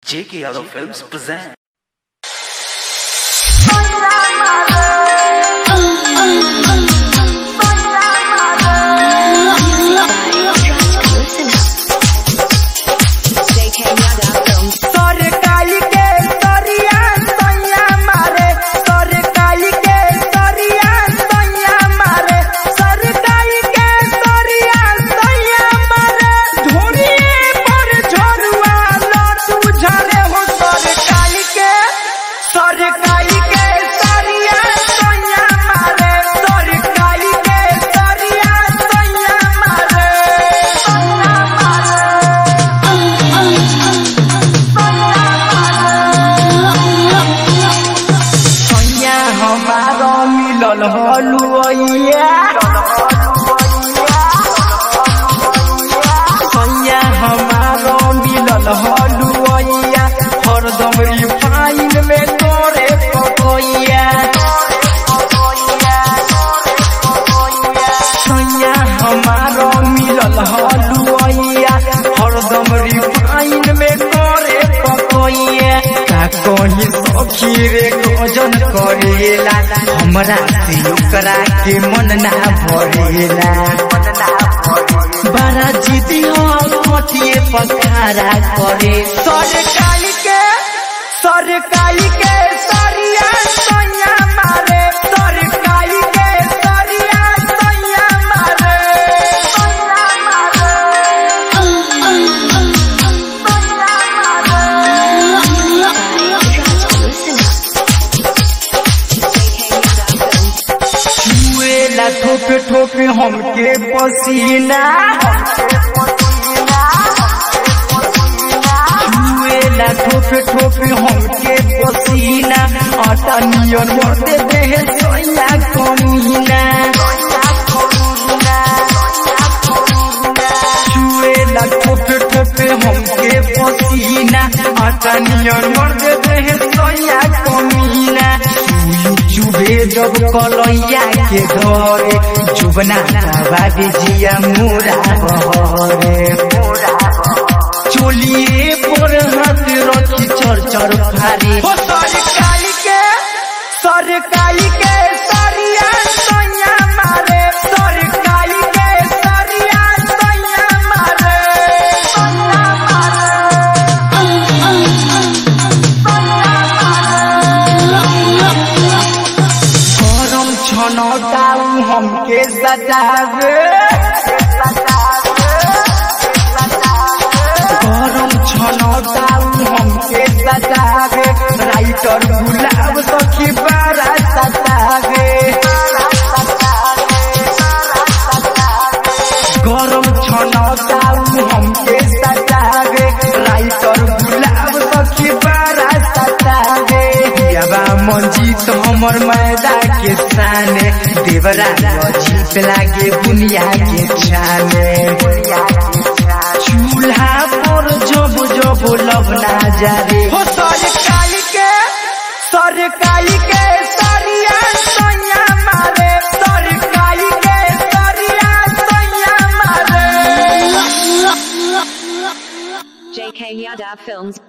J.K. Yadav Films present. सरकाई के सरिया सैया मारे सरकाई के सरिया सैया मारे सरकाई के सरिया सैया मारे धुनिए पर झरुआ लटू झरे हो सरकाई के सरकाई के सरिया सैया मारे सरकाई के सरिया सैया मारे सैया हमारा मिलल हलुआ सैया हमारा मिलल हलुआ हरदम रिफाइन में तोरे पकैया सैया हमारा मिलल हलुआ हरदम रिफाइन में तोरे पकैया का कहीं सखी रे गजन करेला हमरा से ओकरा के मन ना भरेला बड़ा जिदी हटिए पखारा करे सरकाई के सरकाई के सरिया सैया मारे सरकाई के सरिया सैया मारे छुएला ठोपे ठोपे हमके पसीना छुएला ठोपे ठोपे हमके पसीना आटा नियन मरते देह सैया कमीना छुएला ठोपे ठोपे हमके पसीना आटा नियन मरते देह सैया कमीना चुभे जब कलैया के धरे जुबना बाबे जिया मोरा बहरे चोलिए पर हाथ रखी चर चर फारे हो सरकाई के सरकाई के सरिया सैया मारे सरकाई के सरिया सैया मारे गरम छनौटाऊ हमके सजावे गरम छनौटाऊ हमके सजावे राइटर गुलाब सखी बारा सतावे गरम छनौटाऊ हमके सजावे राइटर गुलाब सखी बारा सतावे याबा मंजीत हमर मैदा के साने देवरा जीत लागे बुनिया के छाने चूल्हा पर जब जब लबना जारे हो सरकाई के सरकाई के सरिया सैया मारे सरकाई के सरिया सैया मारे JK Yadav Films